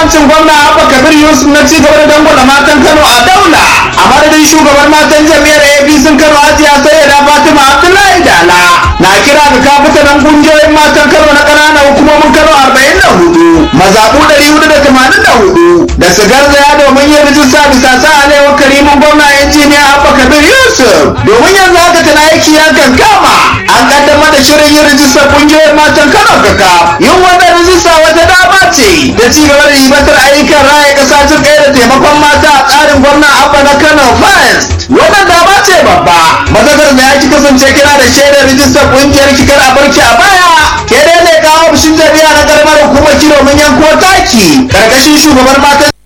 jagorancin gwamna abba kabir yusuf na ci gaba da dangwala matan kano a daula a madadin shugaban matan jami'ar apc kano hajiya sayyada fatima abdullahi dala na kira ga kafitanan kungiyoyin matan kano na ƙananan hukumomin kano arba'in da hudu mazaɓu ɗari hudu da tamanin da hudu da su garzaya domin yin rijista bisa sa alewar karimin gwamna injiniya abba kabir yusuf domin yanzu haka tana aiki ya kankama an kaddamar da shirin yin rijistar kungiyoyin matan kano kaka yin wannan rijista wata dama ce da ci gaba da ribatar ayyukan raya ƙasa jin ɗaya da taimakon mata a tsarin gwamna abba na kano first wannan dama ce babba mazakar da ya ki kasance kira da shaidar rijistar kungiyar kikar a barki a baya ke dai ne kawo ofishin jami'a na karamar hukumar domin yanko taki karkashin shugaban matan